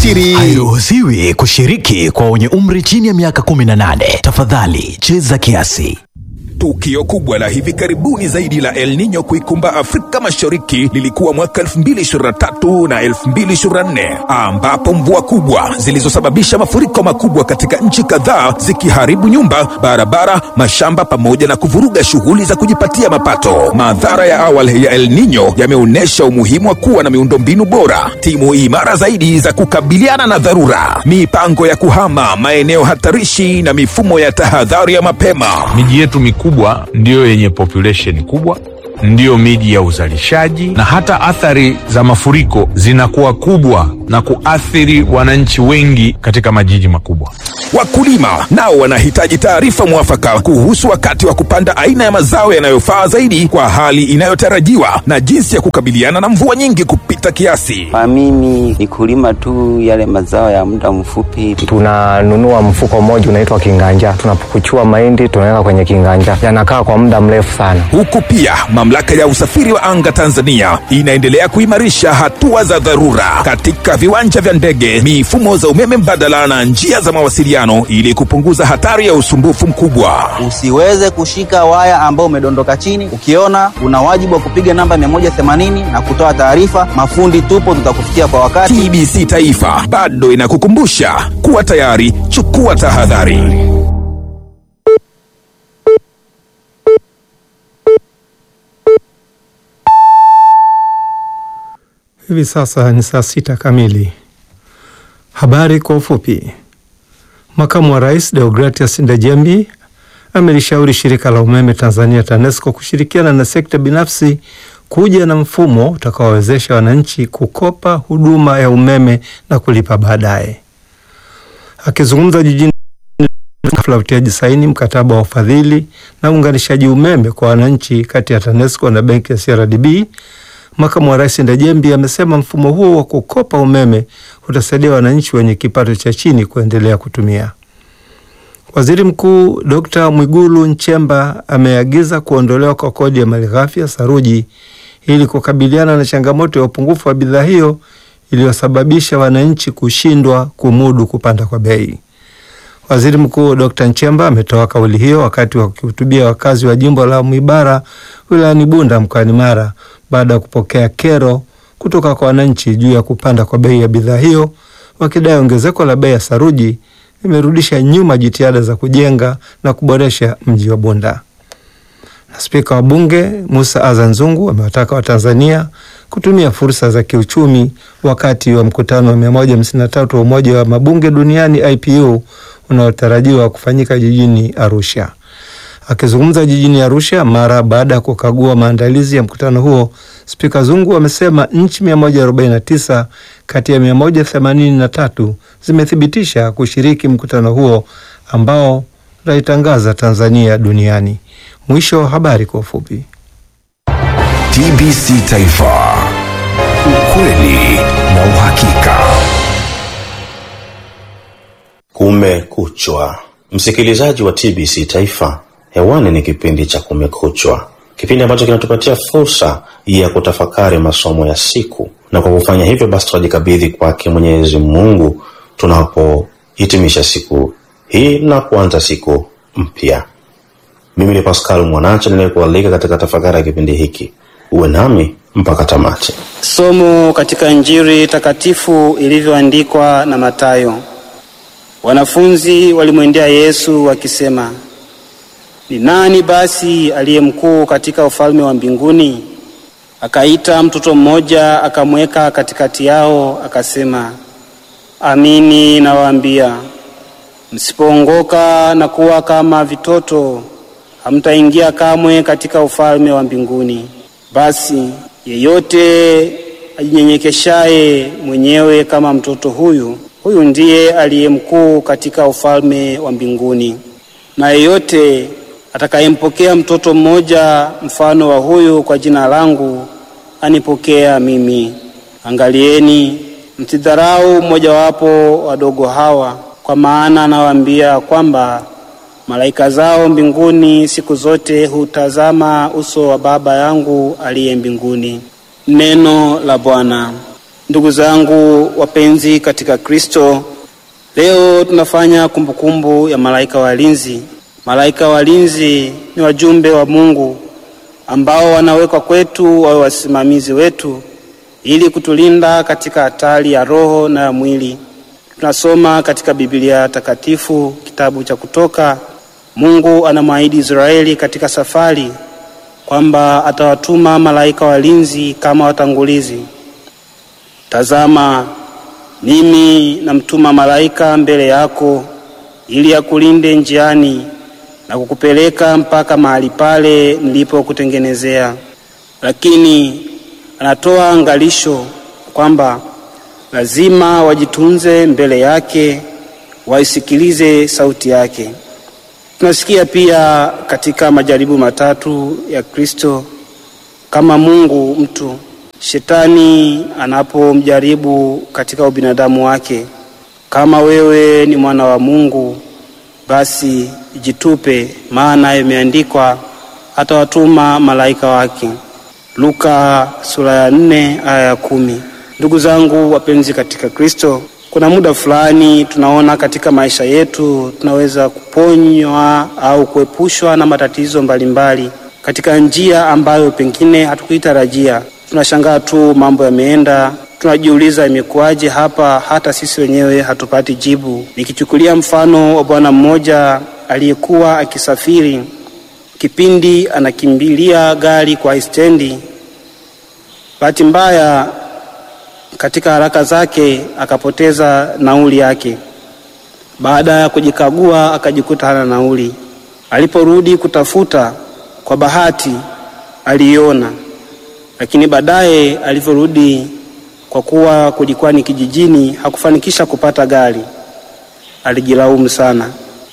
ubashiri. Hairuhusiwi kushiriki kwa wenye umri chini ya miaka 18. Tafadhali cheza kiasi. Tukio kubwa la hivi karibuni zaidi la El Nino kuikumba Afrika Mashariki lilikuwa mwaka 2023 na 2024 ambapo mvua kubwa zilizosababisha mafuriko makubwa katika nchi kadhaa zikiharibu nyumba, barabara, mashamba pamoja na kuvuruga shughuli za kujipatia mapato. Madhara ya awali ya El Nino yameonyesha umuhimu wa kuwa na miundombinu bora, timu imara zaidi za kukabiliana na dharura, mipango ya kuhama maeneo hatarishi na mifumo ya tahadhari ya mapema. Miji yetu mikubwa ndiyo yenye population kubwa, ndiyo miji ya uzalishaji, na hata athari za mafuriko zinakuwa kubwa na kuathiri wananchi wengi katika majiji makubwa. Wakulima nao wanahitaji taarifa mwafaka kuhusu wakati wa kupanda aina ya mazao yanayofaa zaidi kwa hali inayotarajiwa na jinsi ya kukabiliana na mvua nyingi kupita kiasi. Kwa mimi ni kulima tu yale mazao ya muda mfupi. tunanunua mfuko mmoja unaitwa kinganja, tunapukuchua mahindi tunaweka kwenye kinganja, yanakaa kwa muda mrefu sana. Huku pia mamlaka ya usafiri wa anga Tanzania inaendelea kuimarisha hatua za dharura katika viwanja vya ndege, mifumo za umeme mbadala na njia za mawasiliano ili kupunguza hatari ya usumbufu mkubwa. Usiweze kushika waya ambao umedondoka chini. Ukiona una wajibu wa kupiga namba 180 na kutoa taarifa. Mafundi tupo, tutakufikia kwa wakati. TBC Taifa bado inakukumbusha kuwa tayari, chukua tahadhari. Hivi sasa ni saa sita kamili. Habari kwa ufupi. Makamu wa Rais Deogratias Ndejembi amelishauri shirika la umeme Tanzania TANESCO kushirikiana na sekta binafsi kuja na mfumo utakaowezesha wananchi kukopa huduma ya umeme na kulipa baadaye. Akizungumza jijini hafla ya utiaji saini mkataba wa ufadhili na uunganishaji umeme kwa wananchi kati ya TANESCO na benki ya CRDB, makamu wa rais Ndejembi amesema mfumo huo wa kukopa umeme utasaidia wananchi wenye kipato cha chini kuendelea kutumia. Waziri Mkuu Dr. Mwigulu Nchemba ameagiza kuondolewa kwa kodi ya malighafi ya saruji ili kukabiliana na changamoto ya upungufu wa bidhaa hiyo iliyosababisha wananchi kushindwa kumudu kupanda kwa bei. Waziri Mkuu Dr. Nchemba ametoa kauli hiyo wakati wa kuhutubia wakazi wa jimbo la Mwibara wilayani Bunda mkoani Mara baada ya kupokea kero kutoka kwa wananchi juu ya kupanda kwa bei ya bidhaa hiyo, wakidai ongezeko la bei ya saruji limerudisha nyuma jitihada za kujenga na kuboresha mji wa Bunda. Na spika wa bunge Musa Azan Zungu amewataka Watanzania kutumia fursa za kiuchumi wakati wa mkutano wa 153 wa Umoja wa Mabunge Duniani IPU unaotarajiwa kufanyika jijini Arusha. Akizungumza jijini Arusha mara baada ya kukagua maandalizi ya mkutano huo, Spika Zungu amesema nchi 149 kati ya 183 zimethibitisha kushiriki mkutano huo ambao utaitangaza Tanzania duniani. Mwisho wa habari kwa ufupi. TBC Taifa, ukweli na uhakika. Kumekuchwa, msikilizaji wa TBC Taifa, hewani ni kipindi cha Kumekuchwa, kipindi ambacho kinatupatia fursa ya kutafakari masomo ya siku, na kwa kufanya hivyo basi tunajikabidhi kwake Mwenyezi Mungu tunapohitimisha siku hii na kuanza siku mpya. Mimi ni Pascal Mwanacha ninayekualika katika tafakari ya kipindi hiki. Uwe nami mpaka tamati. Somo katika Injili takatifu ilivyoandikwa na Mathayo. Wanafunzi walimwendea Yesu wakisema, ni nani basi aliye mkuu katika ufalme wa mbinguni? Akaita mtoto mmoja akamweka katikati yao, akasema, amini nawaambia, msipoongoka na kuwa kama vitoto, hamtaingia kamwe katika ufalme wa mbinguni. Basi yeyote ajinyenyekeshaye mwenyewe kama mtoto huyu, huyu ndiye aliye mkuu katika ufalme wa mbinguni. Na yeyote atakayempokea mtoto mmoja mfano wa huyu kwa jina langu, anipokea mimi. Angalieni, msidharau mmojawapo wadogo hawa, kwa maana nawaambia kwamba malaika zao mbinguni siku zote hutazama uso wa Baba yangu aliye mbinguni. Neno la Bwana. Ndugu zangu wapenzi katika Kristo, leo tunafanya kumbukumbu ya malaika walinzi. Malaika walinzi ni wajumbe wa Mungu ambao wanawekwa kwetu wawe wasimamizi wetu ili kutulinda katika hatari ya roho na ya mwili. Tunasoma katika Biblia takatifu kitabu cha Kutoka, Mungu anamwahidi Israeli katika safari kwamba atawatuma malaika walinzi kama watangulizi. Tazama, mimi namtuma malaika mbele yako ili akulinde njiani na kukupeleka mpaka mahali pale nilipokutengenezea. Lakini anatoa angalisho kwamba lazima wajitunze mbele yake, waisikilize sauti yake. Tunasikia pia katika majaribu matatu ya Kristo kama Mungu mtu, shetani anapomjaribu katika ubinadamu wake, kama wewe ni mwana wa Mungu, basi jitupe, maana imeandikwa atawatuma malaika wake. Luka sura ya nne aya ya kumi. Ndugu zangu wapenzi katika Kristo, kuna muda fulani tunaona katika maisha yetu tunaweza kuponywa au kuepushwa na matatizo mbalimbali mbali, katika njia ambayo pengine hatukuitarajia. Tunashangaa tu mambo yameenda, tunajiuliza imekuwaje hapa, hata sisi wenyewe hatupati jibu. Nikichukulia mfano wa bwana mmoja aliyekuwa akisafiri, kipindi anakimbilia gari kwa stendi, bahati mbaya katika haraka zake akapoteza nauli yake. Baada ya kujikagua, akajikuta hana nauli. Aliporudi kutafuta, kwa bahati aliiona, lakini baadaye alivyorudi, kwa kuwa kulikuwa ni kijijini, hakufanikisha kupata gari. Alijilaumu sana,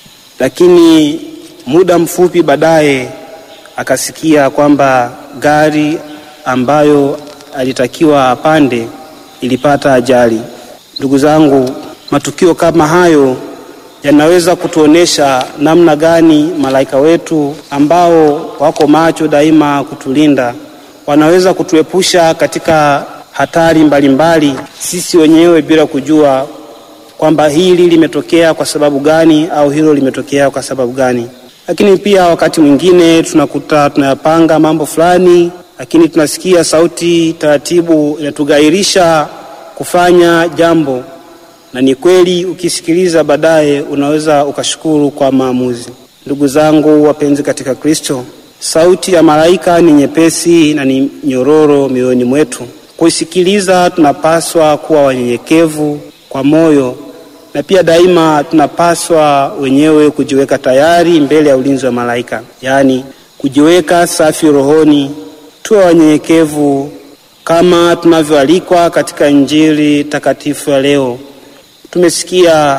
lakini muda mfupi baadaye akasikia kwamba gari ambayo alitakiwa apande ilipata ajali. Ndugu zangu, matukio kama hayo yanaweza kutuonesha namna gani malaika wetu ambao wako macho daima kutulinda wanaweza kutuepusha katika hatari mbalimbali mbali, sisi wenyewe bila kujua kwamba hili limetokea kwa sababu gani au hilo limetokea kwa sababu gani. Lakini pia wakati mwingine tunakuta tunayapanga mambo fulani lakini tunasikia sauti taratibu inatugairisha kufanya jambo, na ni kweli, ukisikiliza baadaye unaweza ukashukuru kwa maamuzi. Ndugu zangu wapenzi katika Kristo, sauti ya malaika ni nyepesi na ni nyororo mioyoni mwetu. Kuisikiliza tunapaswa kuwa wanyenyekevu kwa moyo, na pia daima tunapaswa wenyewe kujiweka tayari mbele ya ulinzi wa malaika, yaani kujiweka safi rohoni tuwe wanyenyekevu kama tunavyoalikwa katika Injili takatifu ya leo. Tumesikia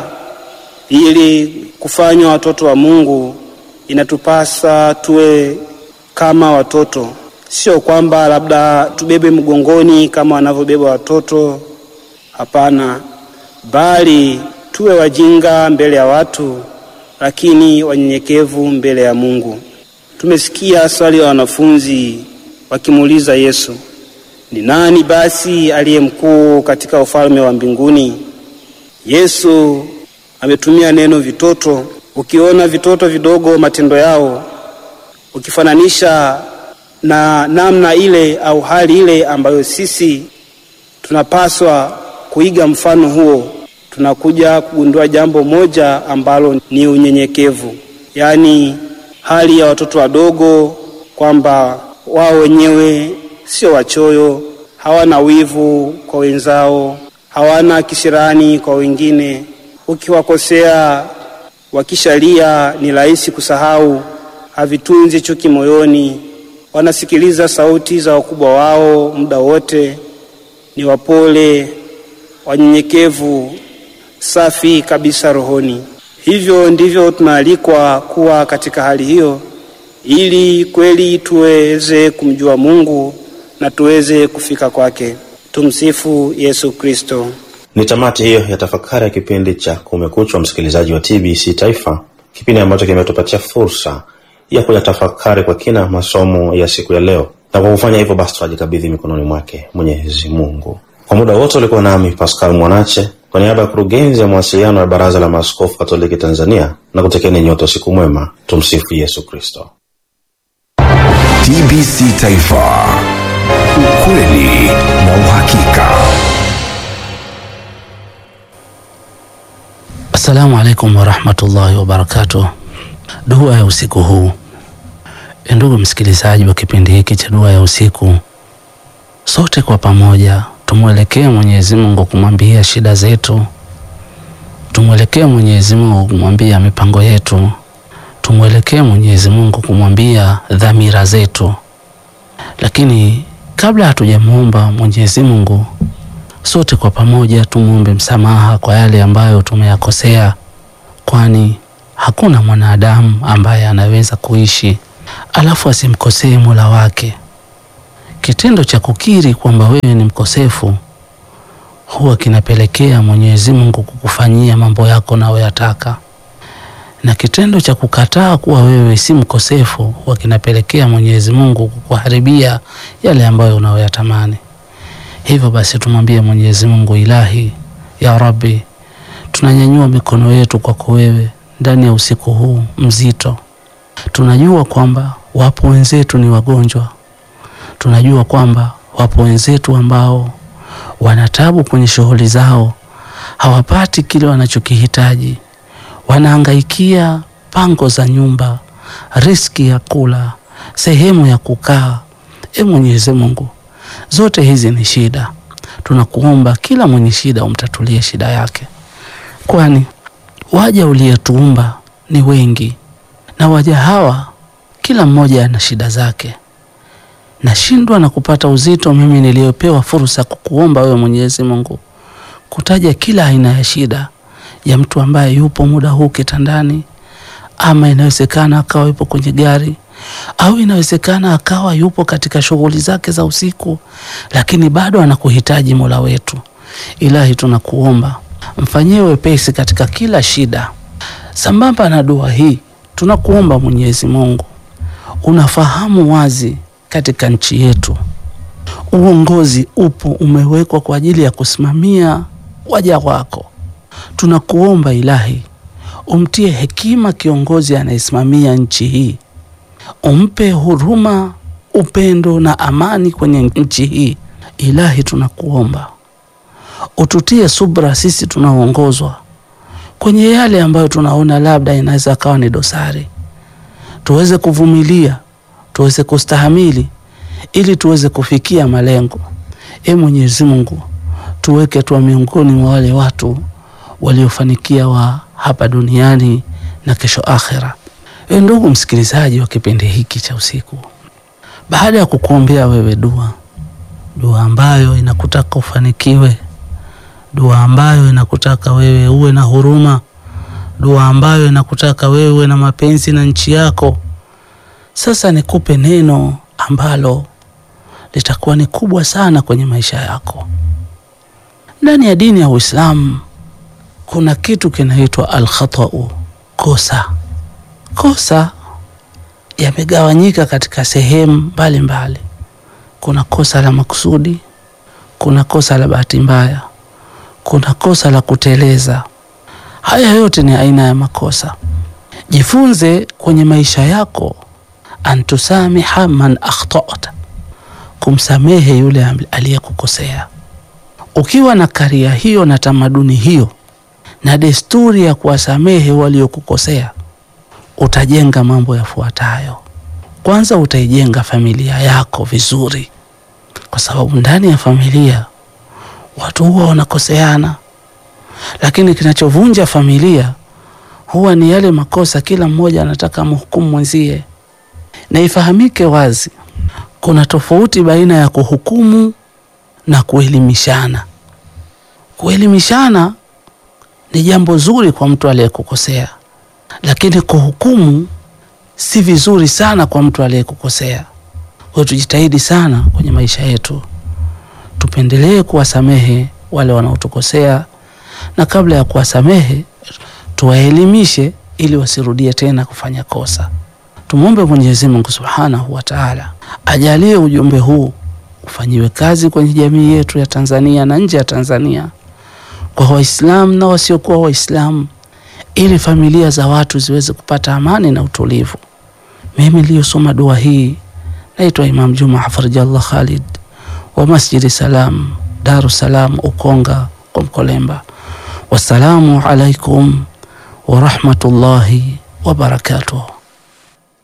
ili kufanywa watoto wa Mungu inatupasa tuwe kama watoto, sio kwamba labda tubebe mgongoni kama wanavyobeba watoto. Hapana, bali tuwe wajinga mbele ya watu, lakini wanyenyekevu mbele ya Mungu. Tumesikia swali la wanafunzi wakimuuliza Yesu, ni nani basi aliye mkuu katika ufalme wa mbinguni? Yesu ametumia neno vitoto. Ukiona vitoto vidogo matendo yao, ukifananisha na namna ile au hali ile ambayo sisi tunapaswa kuiga mfano huo, tunakuja kugundua jambo moja ambalo ni unyenyekevu, yaani hali ya watoto wadogo kwamba wao wenyewe sio wachoyo, hawana wivu kwa wenzao, hawana kisirani kwa wengine. Ukiwakosea wakishalia, ni rahisi kusahau, havitunzi chuki moyoni, wanasikiliza sauti za wakubwa wao muda wote, ni wapole, wanyenyekevu, safi kabisa rohoni. Hivyo ndivyo tunaalikwa kuwa katika hali hiyo ili kweli tuweze kumjua Mungu na tuweze kufika kwake. Tumsifu Yesu Kristo. Ni tamati hiyo ya tafakari ya kipindi cha Kumekucha, msikilizaji wa TBC Taifa, kipindi ambacho kimetupatia fursa ya kuyatafakari kwa kina masomo ya siku ya leo, na kwa kufanya hivyo basi tunajikabidhi mikononi mwake Mwenyezi Mungu. Kwa muda wote ulikuwa nami Pascal Mwanache kwa niaba ya kurugenzi ya mawasiliano ya Baraza la Maaskofu Katoliki Tanzania na kutekeni nyote usiku mwema. Tumsifu Yesu Kristo. TBC Taifa, ukweli na uhakika. Assalamu alaikum warahmatullahi wabarakatuh. Dua ya usiku huu. E, ndugu msikilizaji wa kipindi hiki cha dua ya usiku, sote kwa pamoja tumwelekee Mwenyezi Mungu kumwambia shida zetu, tumwelekee Mwenyezi Mungu kumwambia mipango yetu, tumwelekee Mwenyezi Mungu kumwambia dhamira zetu. Lakini kabla hatujamuomba Mwenyezi Mungu, sote kwa pamoja tumwombe msamaha kwa yale ambayo tumeyakosea, kwani hakuna mwanadamu ambaye anaweza kuishi alafu asimkosee Mola wake. Kitendo cha kukiri kwamba wewe ni mkosefu huwa kinapelekea Mwenyezi Mungu kukufanyia mambo yako unayoyataka, na kitendo cha kukataa kuwa wewe si mkosefu huwa kinapelekea Mwenyezi Mungu kukuharibia yale ambayo unayoyatamani. Hivyo basi tumwambie Mwenyezi Mungu, Ilahi ya Rabbi, tunanyanyua mikono yetu kwako wewe ndani ya usiku huu mzito. Tunajua kwamba wapo wenzetu ni wagonjwa, tunajua kwamba wapo wenzetu ambao wanatabu kwenye shughuli zao, hawapati kile wanachokihitaji, wanahangaikia pango za nyumba, riski ya kula, sehemu ya kukaa. E Mwenyezi Mungu, zote hizi ni shida. Tunakuomba kila mwenye shida umtatulie shida yake, kwani waja uliyetuumba ni wengi, na waja hawa kila mmoja ana shida zake. Nashindwa na kupata uzito mimi niliyopewa fursa kukuomba wewe Mwenyezi Mungu kutaja kila aina ya shida ya mtu ambaye yupo muda huu kitandani, ama inawezekana akawa yupo kwenye gari au inawezekana akawa yupo katika shughuli zake za usiku, lakini bado anakuhitaji Mola wetu. Ilahi, tunakuomba mfanyie wepesi katika kila shida. Sambamba na dua hii, tunakuomba Mwenyezi Mungu, unafahamu wazi katika nchi yetu uongozi upo umewekwa kwa ajili ya kusimamia waja wako. Tunakuomba Ilahi, umtie hekima kiongozi anayesimamia nchi hii, umpe huruma, upendo na amani kwenye nchi hii. Ilahi, tunakuomba ututie subra sisi tunaoongozwa kwenye yale ambayo tunaona labda inaweza akawa ni dosari, tuweze kuvumilia, tuweze kustahamili ili tuweze kufikia malengo. E Mwenyezi Mungu, tuweke tuwa miongoni mwa wale watu waliofanikia wa hapa duniani na kesho akhera. E ndugu msikilizaji wa kipindi hiki cha usiku, baada ya kukuombea wewe dua, dua ambayo inakutaka ufanikiwe, dua ambayo inakutaka wewe uwe na huruma, dua ambayo inakutaka wewe uwe na mapenzi na nchi yako. Sasa nikupe neno ambalo litakuwa ni kubwa sana kwenye maisha yako. Ndani ya dini ya Uislamu kuna kitu kinaitwa alkhatau, kosa. Kosa yamegawanyika katika sehemu mbalimbali. Kuna kosa la makusudi, kuna kosa la bahati mbaya, kuna kosa la kuteleza. Haya yote ni aina ya makosa. Jifunze kwenye maisha yako antusamiha man akhtata, kumsamehe yule aliyekukosea. Ukiwa na karia hiyo na tamaduni hiyo na desturi ya kuwasamehe waliokukosea, utajenga mambo yafuatayo. Kwanza, utaijenga familia yako vizuri, kwa sababu ndani ya familia watu huwa wanakoseana, lakini kinachovunja familia huwa ni yale makosa, kila mmoja anataka mhukumu mwenzie na ifahamike wazi, kuna tofauti baina ya kuhukumu na kuelimishana. Kuelimishana ni jambo zuri kwa mtu aliyekukosea, lakini kuhukumu si vizuri sana kwa mtu aliyekukosea. Kwa hiyo tujitahidi sana kwenye maisha yetu, tupendelee kuwasamehe wale wanaotukosea, na kabla ya kuwasamehe tuwaelimishe ili wasirudie tena kufanya kosa. Tumwombe Mwenyezi Mungu Subhanahu wa Ta'ala ajalie ujumbe huu ufanyiwe kazi kwenye jamii yetu ya Tanzania na nje ya Tanzania, kwa Waislamu na wasiokuwa Waislamu, ili familia za watu ziweze kupata amani na utulivu. Mimi niliyosoma dua hii naitwa Imam Juma Hafidhallah Khalid wa Masjidi Salam, Daru Salam, Ukonga kwa Mkolemba. Wassalamu alaikum warahmatullahi wabarakatuh.